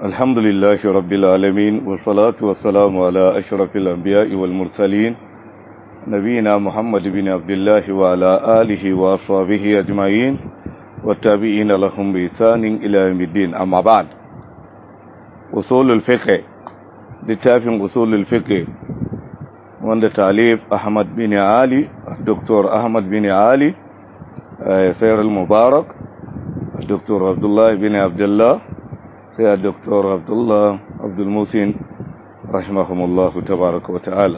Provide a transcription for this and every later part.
الحمد لله رب العالمين والصلاة والسلام على أشرف الأنبياء والمرسلين نبينا محمد بن عبد الله وعلى آله وأصحابه أجمعين والتابعين لهم بإحسان إلى يوم الدين أما بعد أصول الفقه littafin usulul fiqh wanda talib Ahmad bin Ali Dr. Ahmad bin Ali Sayyid al-Mubarak Dr. Abdullah bin Abdullah sai Dr. Abdullah Abdul Musin rahimahumullah tabaraka wa ta'ala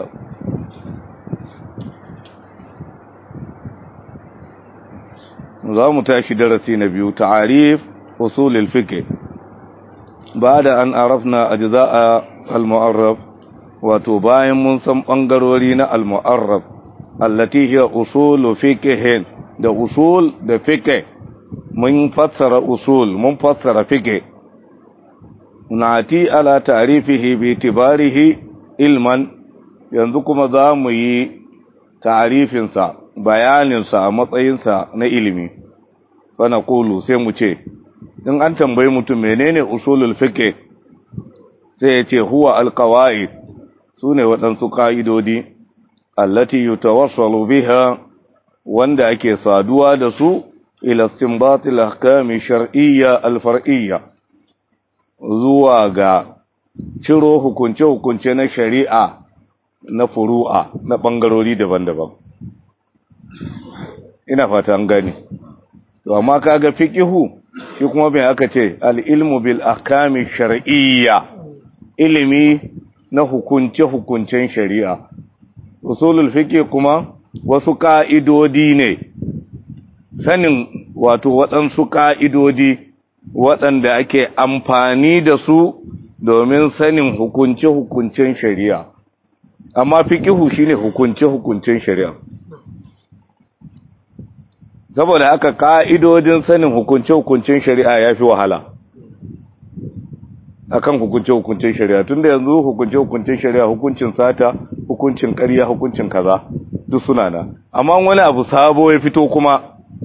za mu tashi darasi na biyu ta'arif usulul fiqh بعد أن عرفنا أجزاء المعرف wato bayan mun san ɓangarori na al-mu'arraf allati hiya usul fiqh da usul da fiqh mun fassara usul mun fassara fiqh nati ala ta'rifihi bi itibarihi ilman yanzu kuma za mu yi ta'rifin sa bayanin sa a matsayin sa na ilimi fa naqulu sai mu ce in an tambayi mutum menene usulul fiqh sai ya ce huwa alqawaid sune waɗansu ka'idodi allati yutawassalu biha wanda ake saduwa da su ila istinbatil ahkami shar'iyya alfar'iyya zuwa ga ciro hukunce hukunce na shari'a na furu'a na bangarori daban-daban ina fata an gane to amma kaga fiqihu shi kuma bai aka ce al'ilmu bil akami shar'iyya ilimi na hukunce-hukuncen shari'a usulul fiqh kuma wasu ka'idodi ne sanin wato waɗansu ka'idodi waɗanda ake amfani da su domin sanin hukunce-hukuncen shari'a amma fiqihu shine hukunce-hukuncen shari'a saboda haka ka'idodin sanin hukunce-hukuncen shari'a ya fi wahala akan hukunce-hukuncen shari'a tunda yanzu hukunce-hukuncen shari'a hukuncin sata hukuncin ƙarya hukuncin kaza duk suna na amma wani abu sabo ya fito kuma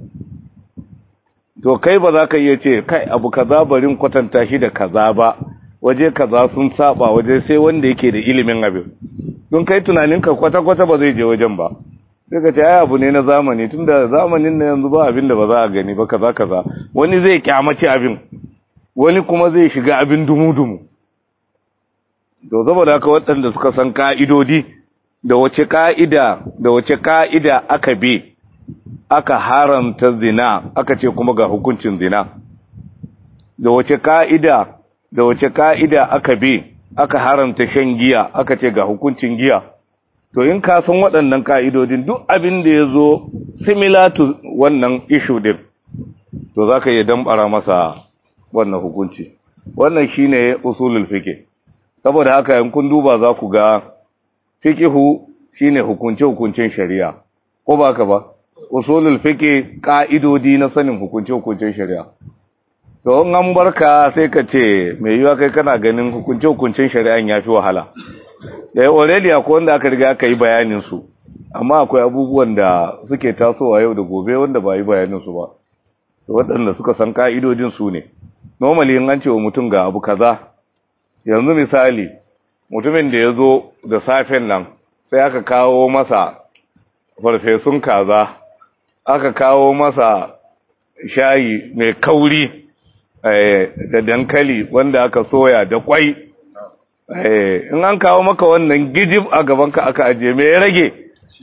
to kai ba za ka iya ce kai abu kaza barin kwatanta shi da kaza ba waje kaza sun saba waje sai wanda yake da ilimin abin don kai tunaninka kwata-kwata ba zai je wajen ba sai ka ce ai abu ne na zamani tunda zamanin na yanzu ba abin da ba za a gani ba kaza kaza wani zai kyamace abin wani kuma zai shiga abin dumu-dumu to saboda haka waɗanda suka san ka'idodi da wace ka'ida da wace ka'ida aka bi aka haramta zina aka ce kuma ga hukuncin zina da wace ka'ida da wace ka'ida aka bi aka haramta shan giya aka ce ga hukuncin giya to in ka san waɗannan ka'idodin duk abin da ya zo similar to wannan issue din to za ka iya dambara masa wannan hukunci wannan shi ne usulul fiqh saboda haka in kun duba za ku ga fiqhu shi ne hukunce-hukuncen shari'a ko ba ka ba usulul fiqh ka'idodi na sanin hukunce-hukuncen shari'a to in an barka sai ka ce mai yiwa kai kana ganin hukunce-hukuncen shari'an ya fi wahala da already akwai wanda aka riga aka yi bayanin su amma akwai abubuwan da suke tasowa yau da gobe wanda ba yi bayanin su ba to waɗanda suka san ka'idodin su ne normally in an ce wa mutum ga abu kaza yanzu misali mutumin da ya zo da safen nan sai aka kawo masa farfesun kaza aka kawo masa shayi mai kauri da dankali wanda aka soya da kwai in an kawo maka wannan gijib a gabanka aka ajiye me ya rage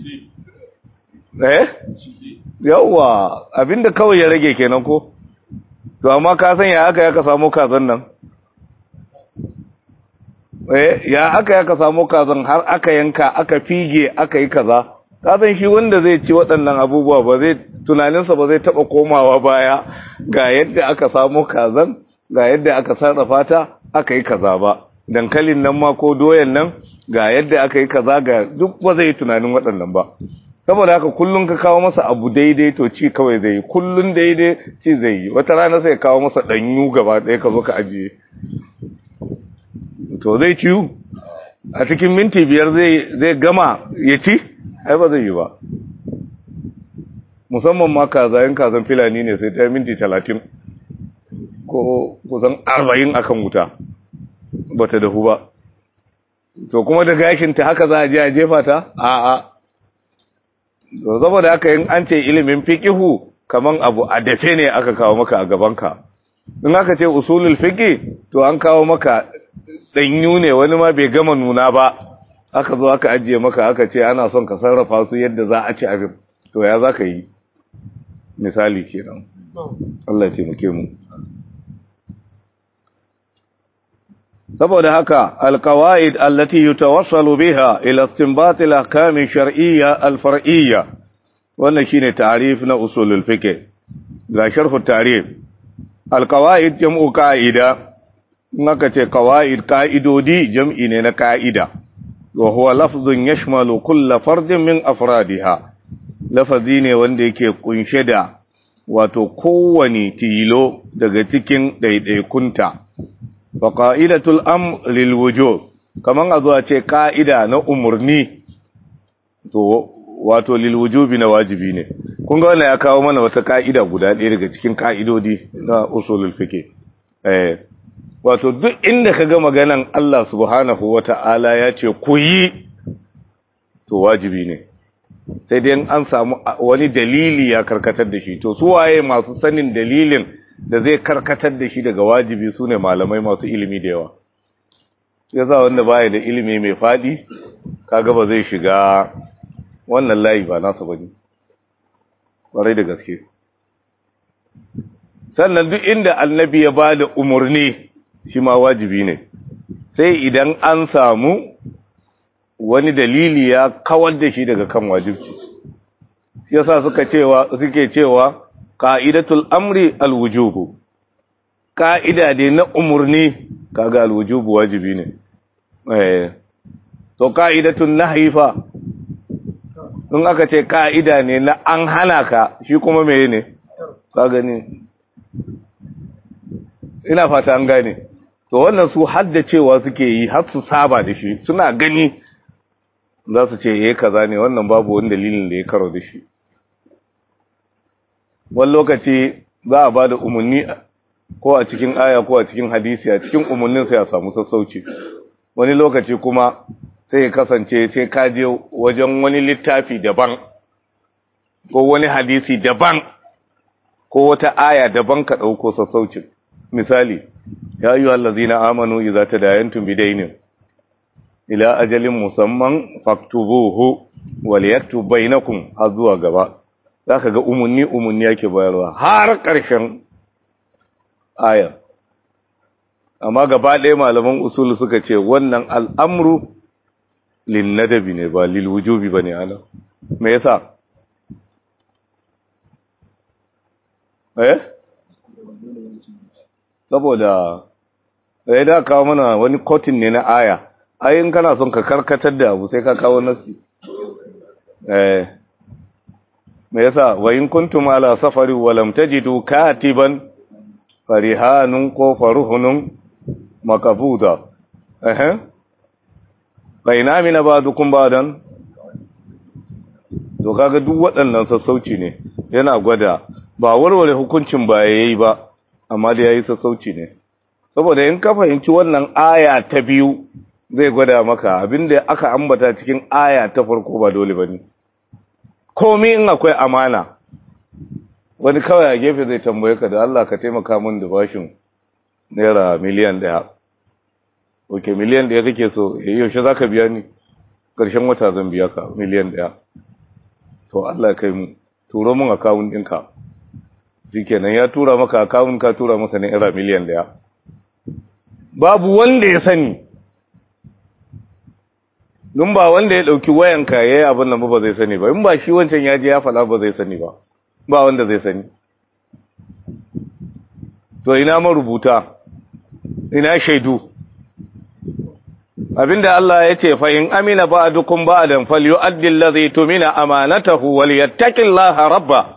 eh yawwa abinda kawai ya rage kenan ko to amma ka san ya aka ya ka samu kazan nan eh ya aka ya ka samu kazan har aka yanka aka fige aka yi kaza ka san shi wanda zai ci waɗannan abubuwa ba zai tunaninsa ba zai taɓa komawa baya ga yadda aka samu kazan ga yadda aka sarrafa ta aka yi kaza ba dankalin nan ma ko doyan nan ga yadda aka yi kaza ga duk ba zai yi tunanin waɗannan ba saboda haka kullum ka kawo masa abu daidai to ci kawai zai yi kullum daidai ci zai yi wata rana sai kawo masa ɗanyu gaba ɗaya ka zo ka ajiye to zai ciyu a cikin minti biyar zai gama ya ci ai ba zai yi ba musamman ma kazayin kazan filani ne sai ta minti talatin ko kusan arba'in akan wuta bata dahu ba to kuma da gashinta haka za a je a jefa ta a'a to saboda haka in an ce ilimin fiqihu kaman abu a dafe ne aka kawo maka a gabanka in aka ce usulul fiqi to an kawo maka danyu ne wani ma bai gama nuna ba aka zo aka ajiye maka aka ce ana son ka sarrafa su yadda za a ci abin to ya za ka yi misali kenan Allah ya taimake mu saboda haka alqawaid allati yutawassalu biha ila istinbat al-ahkam ash-shar'iyya al-far'iyya wannan shine ta'rif na usulul fiqh ga sharh ta'rif alqawaid jam'u qa'ida naka ce qawaid qa'idodi jam'i ne na qa'ida wa huwa lafzun yashmalu kull fardin min afradiha lafazi ne wanda yake kunshe da wato kowane tilo daga cikin ɗaiɗaikunta fa qa'idatul amr lil wujub kaman a zuwa ce ka'ida na umurni to wato lil wujubi na wajibi ne kun ga wannan ya kawo mana wata ka'ida guda ɗaya daga cikin ka'idodi na usulul fiqh eh wato duk inda kaga maganan Allah subhanahu wata'ala ya ce ku yi to wajibi ne sai dai an samu wani dalili ya karkatar da shi to su waye masu sanin dalilin da zai karkatar da shi daga wajibi su ne malamai masu ilimi da yawa ya za wanda baya da ilimi mai faɗi kaga ba zai shiga wannan layi ba nasa bane ƙwarai da gaske sannan duk inda annabi ya ba da umarni shi ma wajibi ne sai idan an samu wani dalili ya kawar da shi daga kan wajibci yasa suka cewa suke cewa qa'idatul amri alwujubu ka'ida dai na umurni kaga alwujubu wajibi ne eh to qa'idatun nahyi fa in aka ce ka'ida ne na an hana ka shi kuma meye ne ka gani ina fata an gane to wannan su haddacewa suke yi har su saba da shi suna gani za su ce yayi kaza ne wannan babu wani dalilin da ya karo da shi wani lokaci za a ba da umarni ko a cikin aya ko a cikin hadisi a cikin umarnin sai a samu sassauci wani lokaci kuma sai ya kasance sai ka je wajen wani littafi daban ko wani hadisi daban ko wata aya daban ka ɗauko sassaucin misali ya yi allazina amanu idza tadayantum bidainin ila ajalin musamman faktubuhu wal yaktub bainakum har zuwa gaba zaka ga umunni umunni yake bayarwa har ƙarshen aya amma gaba ɗaya malaman usul suka ce wannan al'amru lin nadabi ne ba lil wujubi bane ana me yasa eh saboda sai da kawo mana wani kotin ne na aya ayin kana son ka karkatar da abu sai ka kawo nasi eh me yasa wa in kuntum ala safari wa lam tajidu katiban farihanun ko faruhunun makabuda eh baina min ba'dukum ba'dan to kaga duk waɗannan sassauci ne yana gwada ba warware hukuncin ba yayi ba amma da yayi sassauci ne saboda in ka fahimci wannan aya ta biyu zai gwada maka abinda aka ambata cikin aya ta farko ba dole bane komai in akwai amana wani kawai a gefe zai tambaye ka da Allah ka taimaka min da bashin naira miliyan daya oke miliyan daya kake so yaushe zaka biya ni karshen wata zan biya ka miliyan daya to Allah kai mu turo min akawun ɗinka shikenan ya tura maka akawun ka tura masa naira miliyan daya babu wanda ya sani dun ba wanda ya dauki wayanka yayi abin nan ba zai sani ba in ba shi wancan ya je ya fada ba zai sani ba ba wanda zai sani to ina marubuta ina shaidu abinda Allah ya ce fa in amina ba'dukum ba'dan falyu'addi allazi tumina amanatahu walyattaqillaha rabba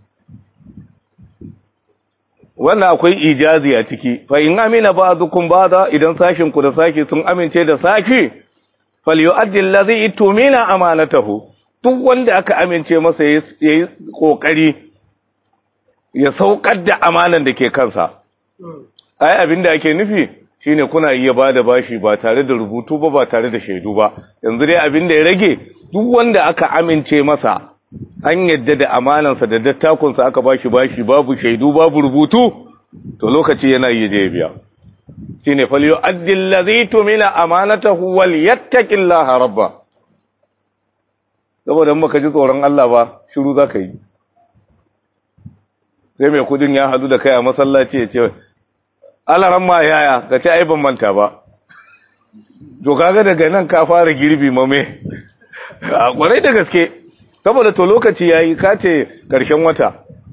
wannan akwai ijazi a ciki fa in amina ba'dukum ba'da idan sashin ku da saki sun amince da saki falyu'addi allazi tumina amanatahu duk wanda aka amince masa yayi kokari ya saukar da amanan da ke kansa ai abinda ake nufi shine kuna iya bada bashi ba tare da rubutu ba ba tare da shaidu ba yanzu dai abin da ya rage duk wanda aka amince masa an yadda da amanansa da dattakunsa aka bashi bashi babu shaidu babu rubutu to lokaci yana yi je biya shine fal yu'addi allazi tumila amanatahu wal yattaqillaha rabba saboda in baka ji tsoron Allah ba shiru zaka yi sai mai kudin ya hadu da kai a masallaci ya ce alaran ma yaya ka ce ai ban manta ba to kaga daga nan ka fara girbi mame a kwarai da gaske saboda to lokaci yayi ka ce karshen wata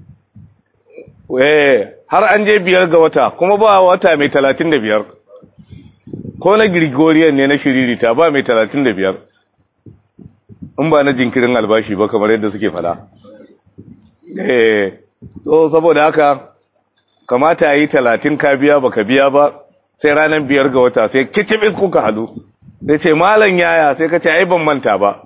eh har an je biyar ga wata kuma ba wata mai talatin da biyar ko na Gregorian ne na shiririta ba mai talatin da biyar in ba na jinkirin albashi ba kamar yadda suke fada eh so saboda haka kamata yi talatin ka biya baka biya ba sai ranar biyar ga wata sai kicibin kuka hadu sai ce malam yaya sai ka ce ai ban manta ba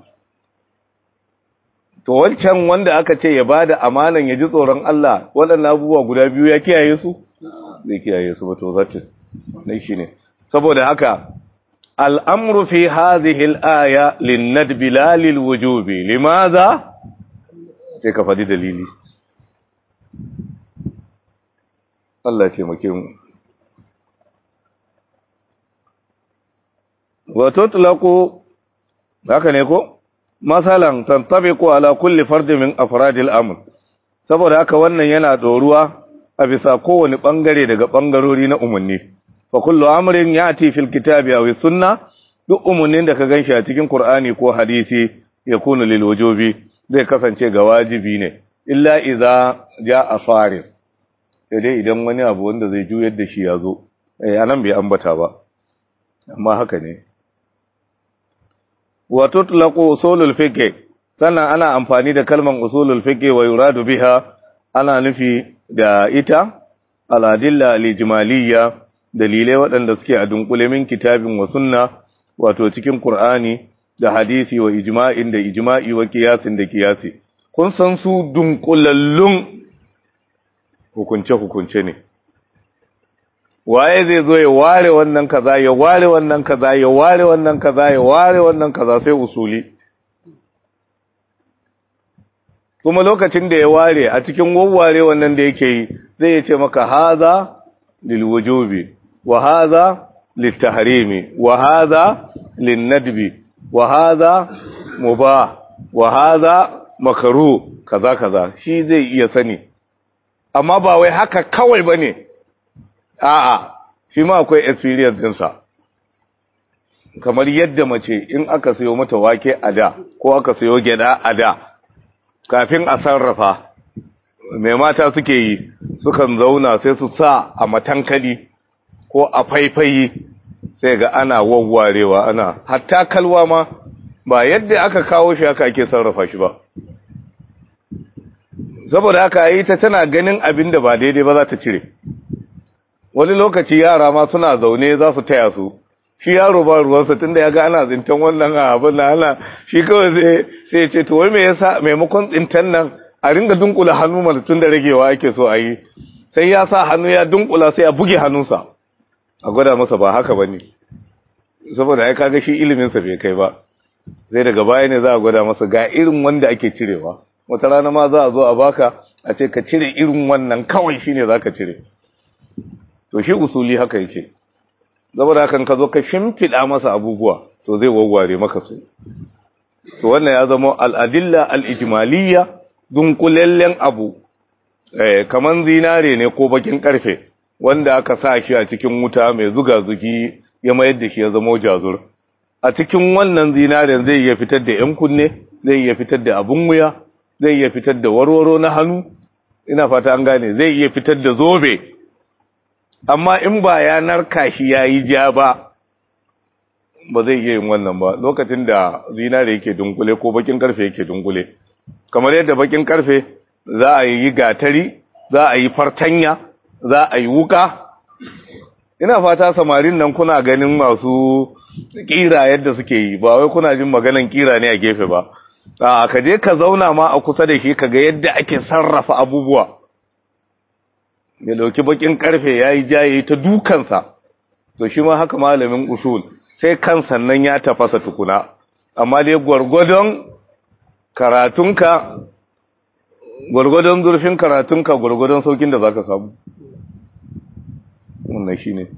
to wancan wanda aka ce ya bada amanan ya ji tsoron Allah waɗannan abubuwa guda biyu ya kiyaye su zai kiyaye su ba to zata ne shine saboda haka al'amru fi hadhihi al-aya lin-nadbi la lil-wujubi limadha sai ka faɗi dalili Allah ya taimake mu wa tutlaqu haka ne ko masalan tantabiqu ala kulli fardin min afradil amr saboda haka wannan yana doruwa a bisa kowane bangare daga bangarori na umarni fa kullu amrin yati fil kitabi aw sunna duk umarnin da ka ganshi a cikin qur'ani ko hadisi yakunu lil wujubi zai kasance ga wajibi ne illa idza jaa farid sai dai idan wani abu wanda zai juyar da shi ya zo eh anan bai ambata ba amma haka ne wa tutlaqu usulul fiqh sannan ana amfani da kalman usulul fiqh wa yuradu biha ana nufi da ita al-adilla al-ijmaliyya dalilai waɗanda suke a dunkule min kitabin wa sunna wato cikin qur'ani da hadisi wa ijma'in da ijma'i wa qiyasin da qiyasi kun san su dunkulallun hukunce hukunce ne waye zai zo ya ware wannan kaza ya ware wannan kaza ya ware wannan kaza ya ware wannan kaza sai usuli kuma lokacin da ya ware a cikin wawware wannan da yake yi zai ce maka haza lil wujubi wa haza lit tahrimi wa haza lin nadbi wa haza mubah wa haza makruh kaza kaza shi zai iya sani amma ba wai haka kawai bane a'a shi ma akwai experience dinsa kamar yadda mace in aka sayo mata wake a da ko aka sayo gyada a da kafin a sarrafa mai mata suke yi sukan zauna sai su sa a matankali ko a faifayi sai ga ana wawwarewa ana hatta kalwa ma ba yadda aka kawo shi haka ake sarrafa shi ba saboda haka yi ta tana ganin abin da ba daidai ba za ta cire wani lokaci yara ma suna zaune za su taya su shi yaro ba ruwansa tunda ya ga ana tsintan wannan abin na ana shi kawai sai sai ce to wai me yasa maimakon tsintan nan a ringa dunkula hannu mana tun da ragewa ake so a yi sai ya sa hannu ya dunkula sai ya buge hannunsa a gwada masa ba haka bane saboda ya kaga shi iliminsa bai kai ba sai daga baya ne za a gwada masa ga irin wanda ake cirewa wata rana ma za a zo a baka a ce ka cire irin wannan kawai shine zaka cire to shi usuli haka yake saboda hakan ka zo ka shimfiɗa masa abubuwa to zai wawware maka su to wannan ya zama al'adilla al'ijimaliya dunkulallen abu eh, kaman zinare ne ko bakin karfe wanda aka sa shi a cikin wuta mai zuga zugi ya mayar da shi ya zama jazur a cikin wannan zinaren zai iya fitar da ‘yan kunne zai iya fitar da abin wuya zai iya fitar da warwaro na hannu ina fata an gane zai iya fitar da zobe amma in ba ya narka shi ya yi ja ba ba zai iya yin wannan ba lokacin da zinare yake dunkule ko bakin karfe yake dunkule kamar yadda bakin karfe za a yi gatari za a yi fartanya za a yi wuka ina fata samarin nan kuna ganin masu kira yadda suke yi ba wai kuna jin maganan kira ne a gefe ba a ka je ka zauna ma a kusa da shi ka ga yadda ake sarrafa abubuwa ya dauki bakin karfe ya yi jaye ta dukansa to shi ma haka malamin usul sai kan sannan ya tafasa tukuna amma dai gwargwadon karatunka gwargwadon zurfin karatunka gwargwadon saukin da za ka samu wannan shi ne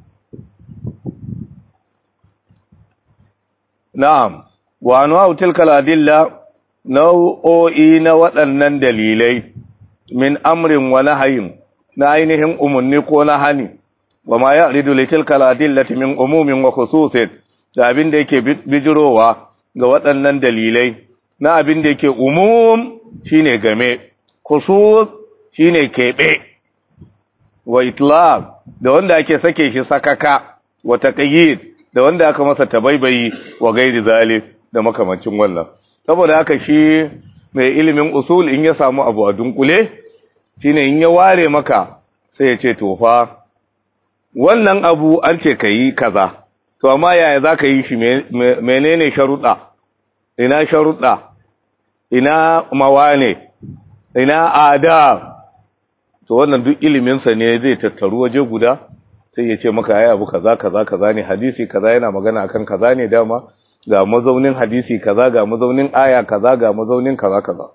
na'am wa anwa'u tilka al-adilla nau'o'i na waɗannan dalilai min amrin wa nahyin na ainihin umarni ko na hani wa ma ya'ridu li tilka al-adillati min umumin wa khususin da abin da yake bijirowa ga waɗannan dalilai na abin da yake umum shine game khusus shine kebe wa itlaq da wanda ake sake shi sakaka wa taqyid da wanda aka masa tabaibayi wa gairi zalik da makamancin wannan saboda haka shi mai ilimin usul in ya samu abu a dunkule shine in ya ware maka sai ya ce tofa wannan abu an ce ka yi kaza to amma yaya za ka yi shi menene sharuɗa ina sharuɗa ina mawane ina ada to wannan duk iliminsa ne zai tattaru waje guda sai ya ce maka ya abu kaza kaza kaza ne hadisi kaza yana magana akan kaza ne dama ga mazaunin hadisi kaza ga mazaunin aya kaza ga mazaunin kaza kaza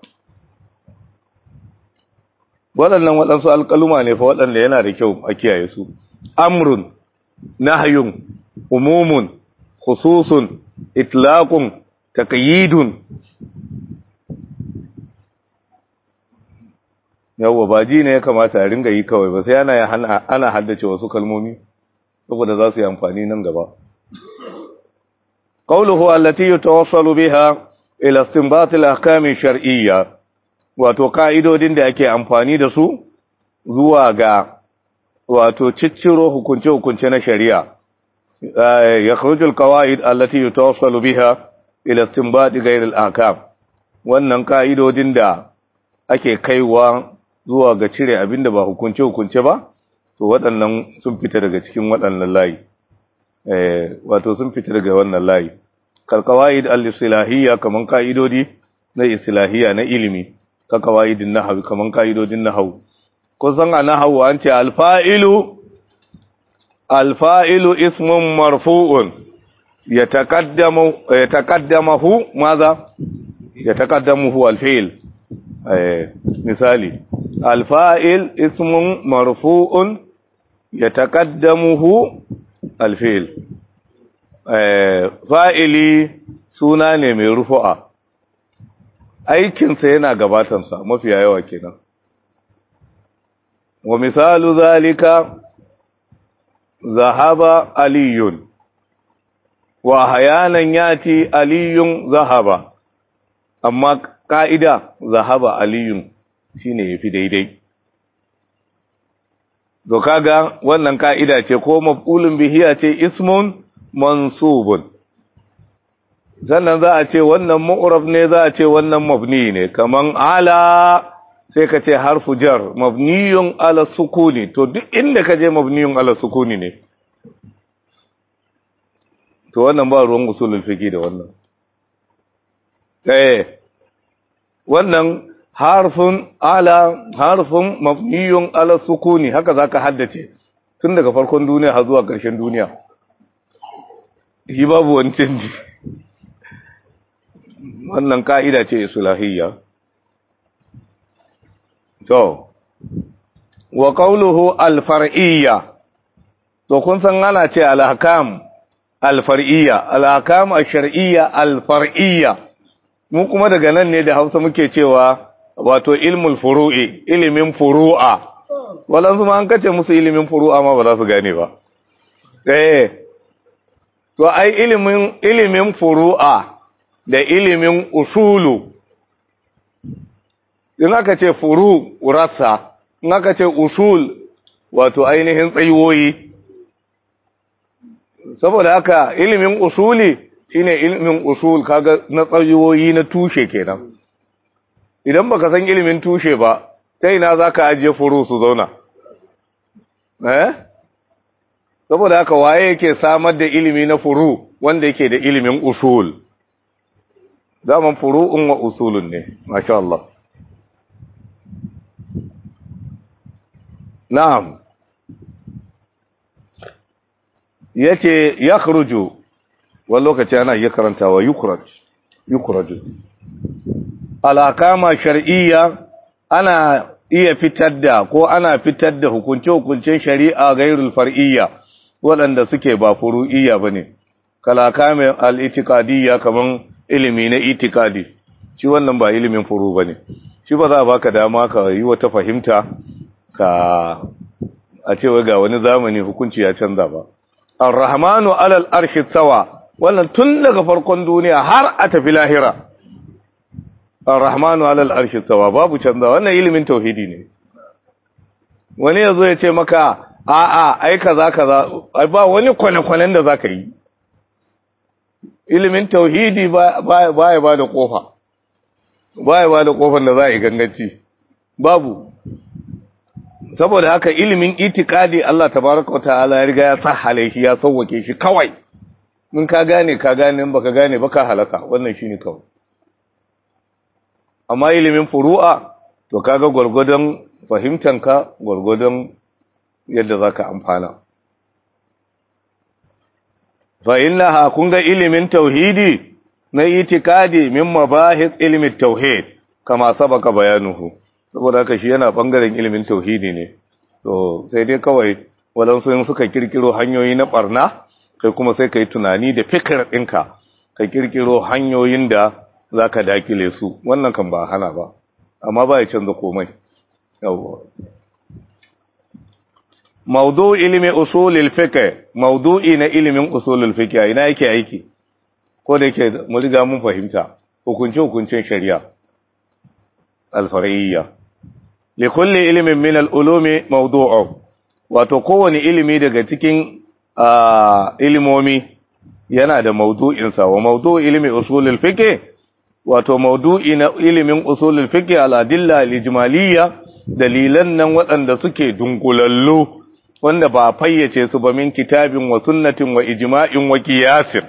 waɗannan waɗansu alƙaluma ne fa waɗanda yana da kyau a kiyaye su amrun nahyun umumun khususun itlaqun taqyidun yawwa ba ji ne ya kamata a ringa yi kawai ba sai ana ana haddace wasu kalmomi saboda za su yi amfani nan gaba قوله التي يتوصل بها إلى استنباط الأحكام الشرعية wato ka'idodin da ake amfani da su zuwa ga wato cicciro hukunce-hukunce na shari'a ya khurujul qawaid allati yutawassalu biha ila istinbat ghayr al-ahkam wannan ka'idodin da ake kaiwa zuwa ga cire abinda ba hukunce-hukunce ba to waɗannan sun fita daga cikin waɗannan layi wato sun fita daga wannan layi kalkawaid al-islahiyya kaman kaidodi na islahiyya na ilimi ka kawaidin nahwi kaman kaidodin nahwu ko san a nahwu an ce al-fa'ilu al-fa'ilu ismun marfu'un yataqaddamu yataqaddamahu madha yataqaddamuhu al-fi'l misali al-fa'il ismun marfu'un yataqaddamuhu alfil fa'ili suna ne mai rufu'a aikinsa yana gabatansa mafiya yawa kenan wa misalu zalika zahaba aliyun wa hayanan yati aliyun zahaba amma ka'ida zahaba aliyun shine yafi daidai to kaga wannan ka'ida ce ko maf'ulun bihi ce ismun mansubun sannan za a ce wannan mu'rab ne za a ce wannan mabni ne kaman ala sai ka ce harfu jar mabniyun ala sukuni to duk inda ka je mabniyun ala sukuni ne to wannan ba ruwan usulul fiqi da wannan eh wannan harfin ala harfin mabniyun ala sukuni haka zaka haddace tun daga farkon duniya har zuwa ƙarshen duniya shi babu wani canji wannan ka'ida ce islahiyya to wa qawluhu al-far'iyya to kun san ana ce al-ahkam al-far'iyya al-ahkam ash-shar'iyya al-far'iyya mu kuma daga nan ne da Hausa muke cewa wato ilmul furu'i ilimin furu'a walansu ma an kace musu ilimin furu'a ma ba za su gane ba eh to ai ilimin ilimin furu'a da ilimin usulu in aka ce furu rassa in aka ce usul wato ainihin tsayuwoyi saboda haka ilimin usuli shine ilimin usul kaga na tsayuwoyi na tushe kenan idan baka san ilimin tushe ba ta ina zaka ajiye furu su zauna eh saboda haka waye yake samar da ilimi na furu wanda yake da ilimin usul zaman furu'un wa usulun ne masha Allah na'am yace yakhruju wani lokaci ana iya karantawa yukraj yukraju alakama shar'iyya ana iya fitar da ko ana fitar da hukunce-hukuncen shari'a gairul far'iyya waɗanda suke ba furu'iyya bane kalakamin al-itiqadiyya kaman ilimi na itikadi shi wannan ba ilimin furu bane shi ba za a baka dama ka yi wata fahimta ka a cewa ga wani zamani hukunci ya canza ba ar-rahmanu alal arshi sawa wannan tun daga farkon duniya har a tafi lahira ar-rahmanu alal arshi sawa babu canza wannan ilimin tauhidi ne wani yazo ya ce maka a'a ai kaza kaza ai ba wani kwane-kwanen da zaka yi ilimin tauhidi ba ya ba da kofa ba ya ba da kofar da za a yi ganganci babu saboda haka ilimin itikadi Allah tabaraka ta'ala ya riga ya sahale shi ya sauwake shi kawai in ka gane ka gane in baka gane baka halaka wannan shine kawai amma ilimin furu'a to kaga gurgudun fahimtanka gurgudun yadda zaka amfana fa innaha kun ga ilimin tauhidi na itikadi min mabahis ilmin tauhid kama sabaka bayanuhu saboda haka shi yana bangaren ilimin tauhidi ne to sai dai kawai walansu suka kirkiro hanyoyi na barna kai kuma sai kai tunani da fikir ɗinka ka kirkiro hanyoyin da zaka dakile su wannan kan ba hana ba amma ba ya canza komai yawwa maudu ilimi usulul fiqh maudu'i na ilimin usulul fiqh ina yake aiki ko da yake mu riga mun fahimta hukunce hukuncen shari'a al-far'iyya li kulli ilmin min al-ulumi mawdu'u wato kowane ilimi daga cikin ilimomi yana da mawdu'in sa wa mawdu'u ilmi usulul fiqh wato mawdu'i na ilimin usulul fiqh al-adilla al-ijmaliyya dalilan nan waɗanda suke dunkulallu wanda ba fayyace su ba min kitabin wa sunnatin wa ijma'in wa qiyasin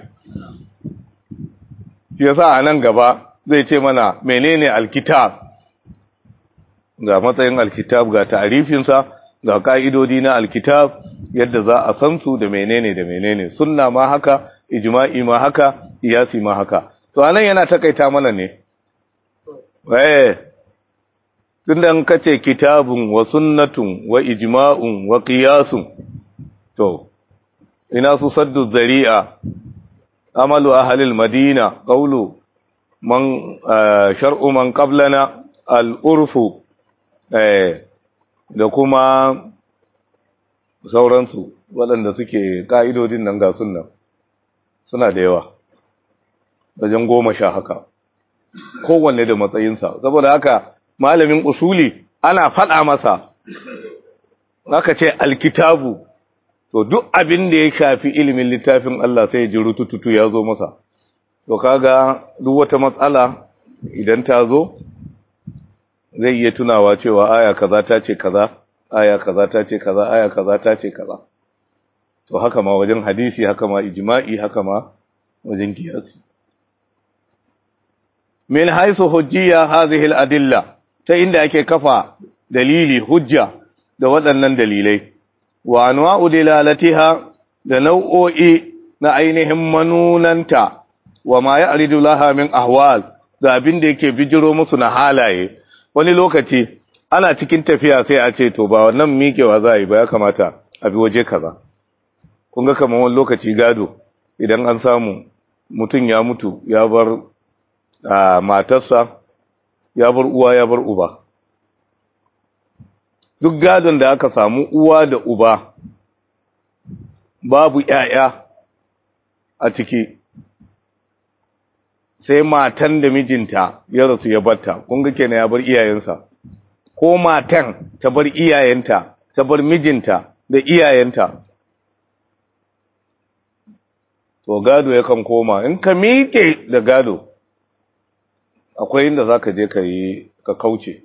yasa a nan gaba zai ce mana menene alkitab ga matsayin alkitab ga ta'rifin sa ga ka'idodi na alkitab yadda za a san su da menene da menene sunna ma haka ijma'i ma haka qiyasi ma haka to anan yana takaita mana ne eh tunda in kace kitabun wa sunnatun wa ijma'un wa qiyasun to ina su saddu zari'a amalu ahlil madina qawlu man shar'u man qablana al-urfu eh da kuma sauransu waɗanda suke ka'idodin nan ga sunna suna da yawa wajen goma sha haka kowanne da matsayinsa saboda haka malamin usuli ana faɗa masa aka ce alkitabu to duk abin da ya shafi ilimin littafin Allah sai ji rutututu ya zo masa to kaga duk wata matsala idan ta zo zai iya tunawa cewa aya kaza ta ce kaza aya kaza ta ce kaza aya kaza ta ce kaza to haka ma wajen hadisi haka ma ijma'i haka ma wajen kiyasi min haisu hujjiya hadhihi al-adilla ta inda ake kafa dalili hujja da waɗannan dalilai wa anwa'u dilalatiha da nau'o'i na ainihin manunanta wa ma ya'ridu laha min ahwal da abin da yake bijiro musu na halaye wani lokaci ana cikin tafiya sai a ce to ba wannan miƙewa za a yi ba ya kamata a bi waje kaza kun ga kamar wani lokaci gado idan an samu mutum ya mutu ya bar matarsa ya bar uwa ya bar uba duk gadon da aka samu uwa da uba babu ƴaƴa a ciki sai matan da mijinta ya rasu ya batta kun ga kenan ya bar iyayensa ko matan ta bar iyayenta ta bar mijinta da iyayenta to gado yakan koma in ka miƙe da gado akwai inda za ka je ka yi ka kauce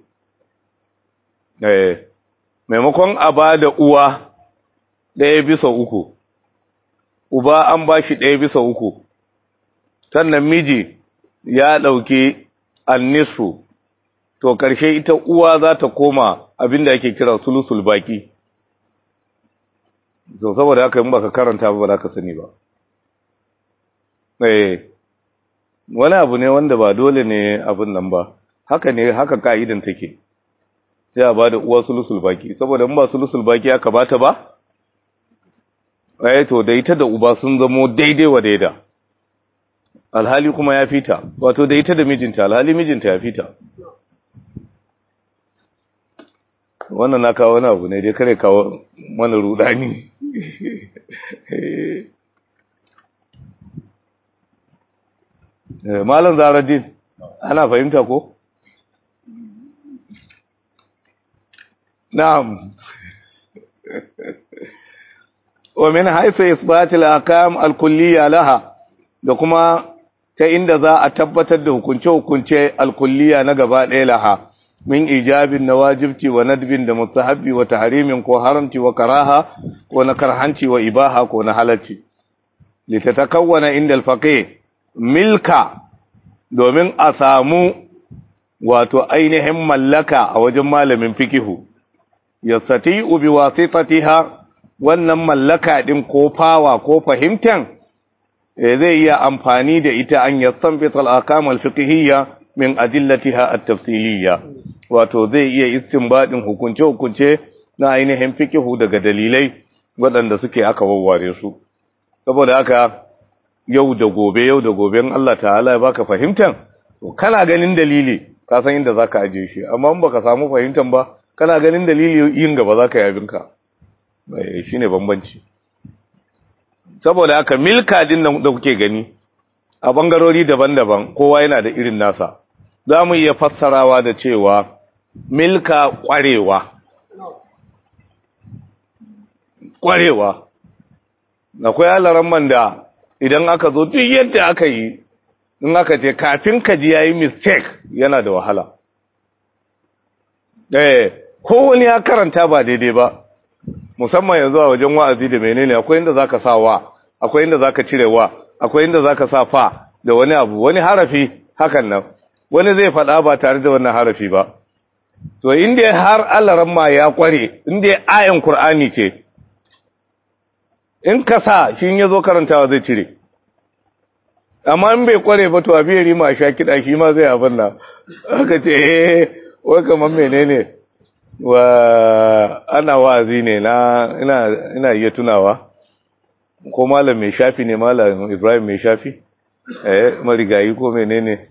eh maimakon a ba da uwa ɗaya bisa uku uba an ba shi ɗaya bisa uku sannan miji ya ɗauki annisu to ƙarshe ita uwa za ta koma abinda ake kira sulusul baki so saboda haka in baka karanta ba ba za ka sani ba eh wani abu ne wanda ba dole ne abin nan ba haka ne haka ka'idan take sai a bada uwa sulusul baki saboda in ba sulusul baki aka bata ba eh to da ita da uba sun zamo daidai wa daida alhali kuma ya fita wato da ita da mijinta alhali mijinta ya fita wannan na kawo wani abu ne dai kare kawo mana rudani malam zaradin ana fahimta ko na'am wa min haythu isbat al-ahkam al-kulliyya laha da kuma ta inda za a tabbatar da hukunce-hukunce al-kulliyya na gaba ɗaya laha min ijabin na wajibci wa nadbin da mustahabbi wa tahrimin ko haramci wa karaha ko na karhanci wa ibaha ko na halacci litatakawwana inda al-faqih milka domin a samu wato ainihin mallaka a wajen malamin fikihu yastati'u bi wasitatiha wannan mallaka din ko fawa ko fahimtan zai iya amfani da ita an yastanbita al-ahkam al-fiqhiyya min adillatiha at-tafsiliyya wato zai iya istinbadin hukunce hukunce na ainihin fikihu daga dalilai waɗanda suke aka wawware su saboda haka yau da gobe yau da gobe in Allah ta'ala ya baka fahimtan to kana ganin dalili ka san inda zaka aje shi amma in baka samu fahimtan ba kana ganin dalili yin gaba zaka yi abinka eh shine bambanci saboda haka milka din nan da kuke gani a bangarori daban-daban kowa yana da irin nasa za mu iya fassarawa da cewa milka kwarewa kwarewa akwai alaran man da idan aka zo duk yadda aka yi in aka ce kafin ka ji yayi mistake yana da wahala eh ko wani ya karanta ba daidai ba musamman yanzu a wajen wa'azi da menene akwai inda zaka sa wa akwai inda zaka cire wa akwai inda zaka sa fa da wani abu wani harafi hakan nan wani zai faɗa ba tare da wannan harafi ba to inda har alaran ma ya kware inda ayan qur'ani ce in ka sa shi ya zo karantawa zai cire amma in bai kware ba to a biyar ma sha kiɗa shi ma zai abin nan aka ce eh wai kamar menene wa ana wa'azi ne na ina ina iya tunawa ko malam mai shafi ne malam Ibrahim mai shafi eh marigayi ko menene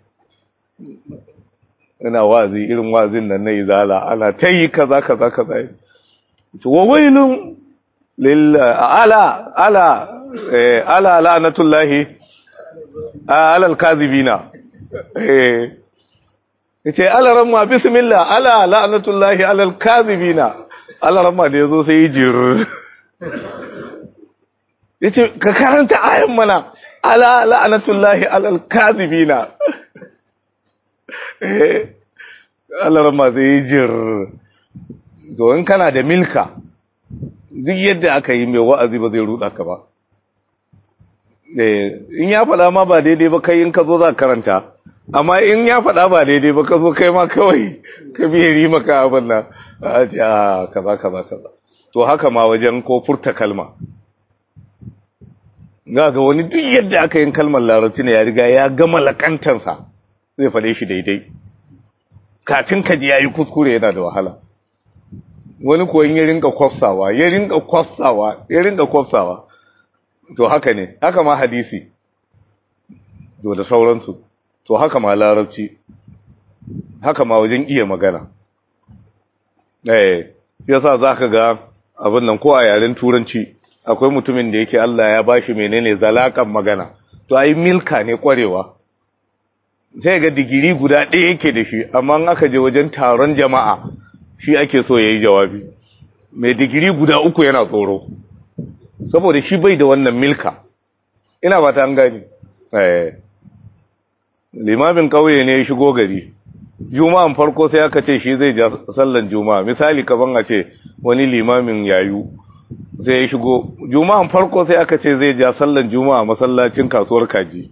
ina wa'azi irin wa'azin nan na izala ana tayi kaza kaza kaza to wa wailun lil ala ala eh ala la'natullahi ala al-kadhibina eh yace ala ramma bismillah ala la'natullahi ala al-kadhibina ala ramma da yazo sai jir yace ka karanta ayan mana ala la'natullahi ala al-kadhibina eh ala ramma sai jir to in kana da milka duk yadda aka yi mai wa'azi ba zai ruda ka ba in ya faɗa ma ba daidai ba kai in ka zo za karanta amma in ya faɗa ba daidai ba ka zo kai ma kawai ka biye ri maka abin nan a ce a kaza kaza kaza to haka ma wajen ko furta kalma ga ga wani duk yadda aka yin kalmar larabci ne ya riga ya gama lakantansa zai faɗe shi daidai kafin ka ji ya yi kuskure yana da wahala wani kuwa ya rinka kwafsawa ya rinka kwafsawa ya rinka kwafsawa to haka ne haka ma hadisi to da sauransu to haka ma larabci haka ma wajen iya magana eh yasa zaka ga abin nan ko a yaren turanci akwai mutumin da yake Allah ya bashi menene zalakan magana to ai milka ne kwarewa sai ga digiri guda ɗaya yake da shi amma in aka je wajen taron jama'a shi ake so yayi jawabi mai digiri guda uku yana tsoro saboda shi bai da wannan milka ina ba ta an gani eh limamin kauye ne ya shigo gari juma'an farko sai aka ce shi zai ja sallan juma'a misali kaban a ce wani limamin yayu sai ya shigo juma'an farko sai aka ce zai ja sallan juma'a masallacin kasuwar kaji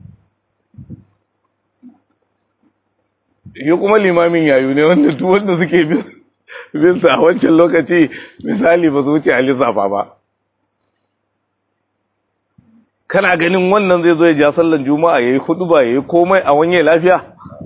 yi kuma limamin yayu ne wanda duk wanda suke bin sa a wancan lokaci misali ba su wuce a lissafa ba kana ganin wannan zai zo ya ja sallan juma'a yayi huduba yayi komai a wanye lafiya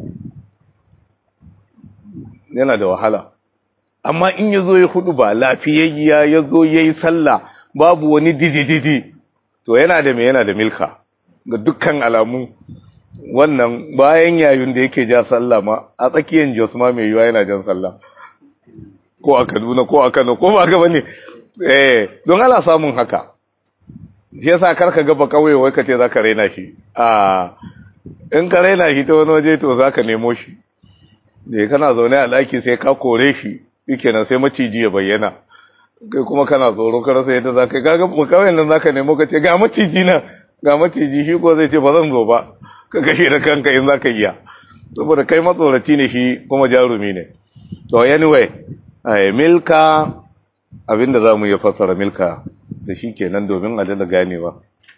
yana da wahala amma in ya zo ya huduba lafiyayya ya zo yayi sallah babu wani didididi to yana da me yana da milka ga dukkan alamu wannan bayan yayin da yake ja sallah ma a tsakiyar Jos ma mai yiwa yana jan sallah ko a Kaduna ko a Kano ko ba ga bane eh don ana samun haka shi yasa karka gaba kauye wai kace zaka raina shi a in ka raina shi ta wani waje to zaka nemo shi da kana zaune a daki sai ka kore shi shikenan sai maciji ya bayyana kai kuma kana tsoro ka rasa yadda zaka kaga kawai nan zaka nemo ka ce ga maciji na ga maciji shi ko zai ce ba zan zo ba ka kashe da kanka in zaka iya saboda kai matsoraci ne shi kuma jarumi ne to anyway ai milka abinda zamu iya fassara milka da shi kenan domin a dala ganewa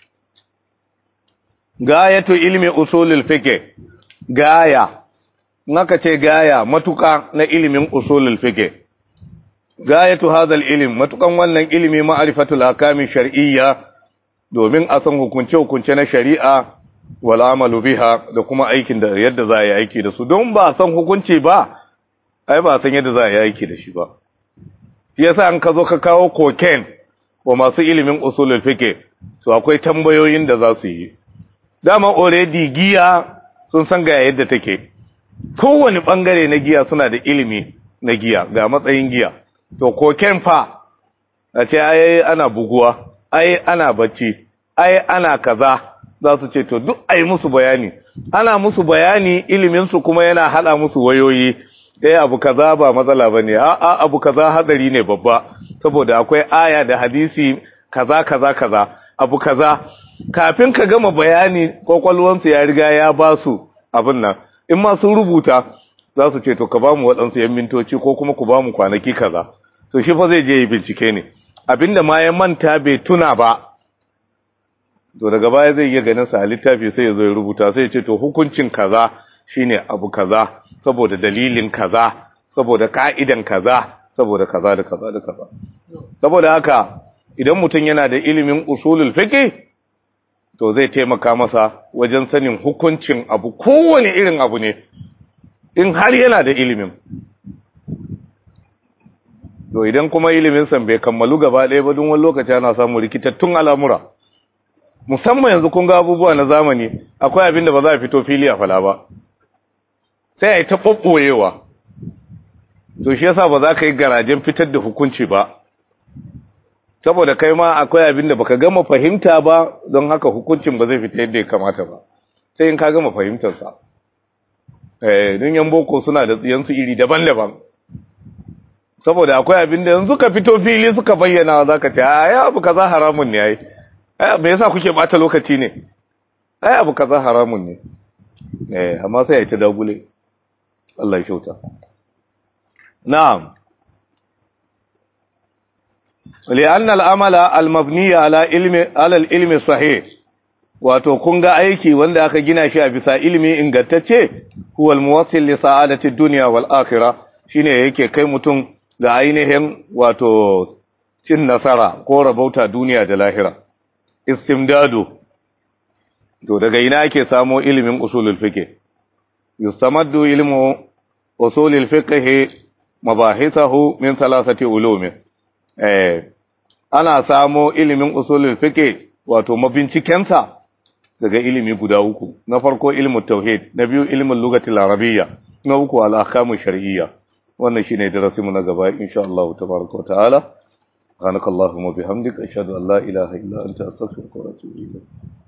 gayatu ilmi usulul fiqh gaya naka ce gaya matuka na ilimin usulul fiqh gayatu hadal ilm matukan wannan ilimi ma'rifatul ahkam shar'iyya domin a san hukunce hukunce na shari'a wal amalu biha da kuma aikin da yadda za a yi aiki da su don ba san hukunci ba ai ba san yadda za a yi aiki da shi ba yasa an ka zo ka kawo cocaine wa masu ilimin usulul fiqh to akwai tambayoyin da za su yi dama already giya sun san ga yadda take kowane bangare na giya suna da ilimi na giya ga matsayin giya to koken fa a ce ai ana buguwa ai ana bacci ai ana kaza za su ce to duk ai musu bayani ana musu bayani ilimin su kuma yana hada musu wayoyi eh abu kaza ba matsala bane a a abu kaza hadari ne babba saboda akwai aya da hadisi kaza kaza kaza abu kaza kafin ka gama bayani kwakwalwansu ya riga ya ba su abin nan in ma sun rubuta za su ce to ka ba mu waɗansu yan mintoci ko kuma ku ba mu kwanaki kaza to shi fa zai je yi bincike ne abinda ma ya manta bai tuna ba to daga baya zai iya ganin sa a littafi sai ya zo ya rubuta sai ya ce to hukuncin kaza shine abu kaza saboda dalilin kaza saboda ka'idan kaza saboda kaza da kaza da kaza saboda haka idan mutum yana da ilimin usulul fiqh to zai taimaka masa wajen sanin hukuncin abu kowane irin abu ne in har yana da ilimin to idan kuma ilimin san bai kammalu gaba ɗaya ba don wani lokaci ana samu rikitattun al'amura musamman yanzu kun ga abubuwa na zamani akwai abin da ba za a fito fili a fala ba sai a yi ta ɓoɓɓoyewa to shi yasa ba za ka yi garajen fitar da hukunci ba saboda kai ma akwai abin da baka gama fahimta ba don haka hukuncin ba zai fita yadda ya kamata ba sai in ka gama fahimtarsa eh don yan boko suna da tsiyansu iri daban-daban saboda akwai abin da yanzu ka fito fili suka bayyana za ka ce ai abu kaza haramun ne ai ai me yasa kuke bata lokaci ne ai abu kaza haramun ne eh amma sai ya ta dagule Allah ya kyauta na'am لأن العمل المبني على علم على العلم الصحيح wato kun ga aiki wanda aka gina shi a bisa ilimi ingantacce huwa almuwassil li sa'adati dunya wal akhirah shine yake kai mutum ga ainihin wato cin nasara ko rabauta duniya da lahira istimdadu to daga ina ake samo ilimin usulul fiqh yustamaddu ilmu usulul fiqh mabahithahu min thalathati ulum eh ana samo ilimin usulul fiqh wato mabincikensa daga ilimi guda uku na farko ilmu tauhid na biyu ilmin lugatil arabiyya na uku al ahkamu shar'iyya wannan shine darasin mu na gaba insha Allah tabaaraka wa ta'ala subhanakallahumma bihamdika ashhadu an la ilaha illa anta astaghfiruka wa atubu ilayk